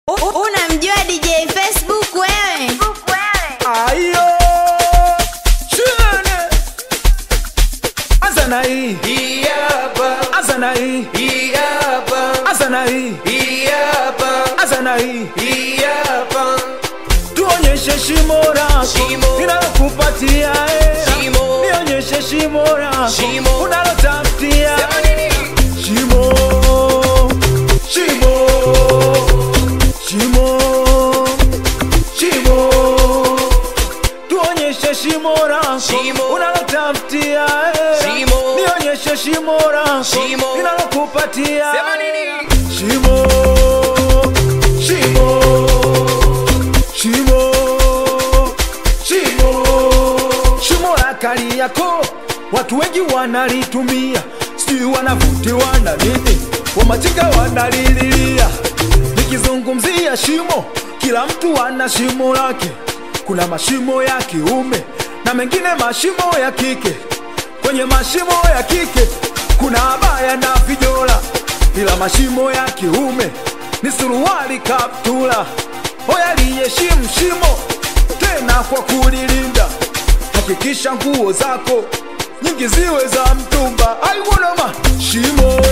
Unamjua DJ Facebook wewe? Ayo Chene Azana hii Hii hapa, Azana hii hii hapa, Azana hii hii hapa, Azana hii hii hapa. Tuonyeshe shimo lako Shimo. Ninalokupatia eh. Shimo. Nionyeshe shimo lako Shimo. Unalotafutia Sema nini? Shimo Shimo Shimo Shimo Tuonyeshe shimo lako Shimo. Unalotafutia eh. Shimo. Nionyeshe shimo lako Shimo. Ninalokupatia Sema nini? Shimo Shimo Shimo Shimo Shimo la Kariakoo watu wengi wanalitumia, sijui wanavutiwa na nini, wamachinga wanalililia. Nikizungumzia shimo, kila mtu ana shimo lake. Kuna mashimo ya kiume na mengine mashimo ya kike. Kwenye mashimo ya kike kuna abaya na vijola, ila mashimo ya kiume ni suruali, kaptula. Hoya liheshimu shimo tena kwa kulilinda hakikisha nguo zako nyingi ziwe za mtumba. Aiwonoma shimo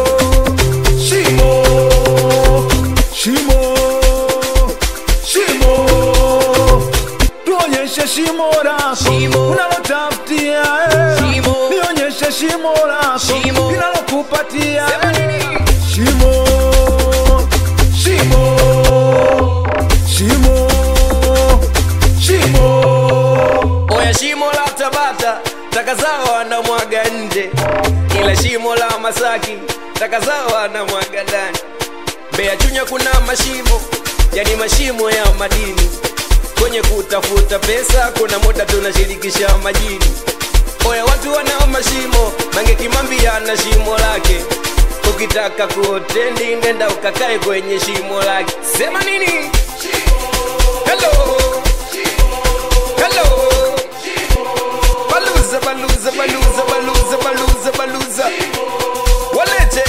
shimo shimo shimo, tuonyeshe shimo lako Shimo. unalotafutia eh. Shimo. nionyeshe shimo lako Shimo. linalokupatia Sema eh. nini? Shimo, shimo, shimo, shimo. Oya, shimo la Tabata taka zao wanamwaga nje, ila shimo la Masaki taka zao wanamwaga ndani. Mbeya Chunya kuna mashimo, yani mashimo ya madini. Kwenye kutafuta pesa kuna muda tunashirikisha majini. Oya, watu wanao mashimo, Mange Kimambi ana shimo lake. Ukitaka kuotendi nenda ukakae kwenye shimo lake. Sema nini? Hello. Hello. Baluza, baluza, baluza, baluza, baluza, baluza. Walete.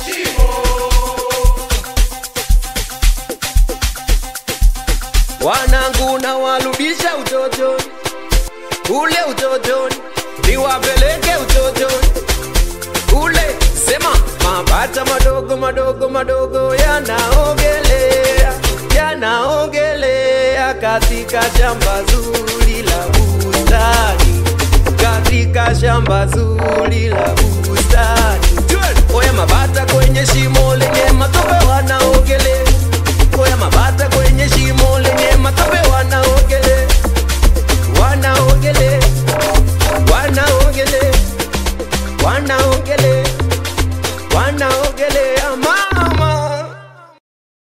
Wanangu na warudisha utotoni, ule utotoni, niwapeleke utotoni ule. Sema mabata madogo madogo madogo yanaogelea, yanaogelea katika shamba zuri la bustani, katika shamba zuri la bustani. Oya, mabata kwenye shimo lenye matope wanaogelea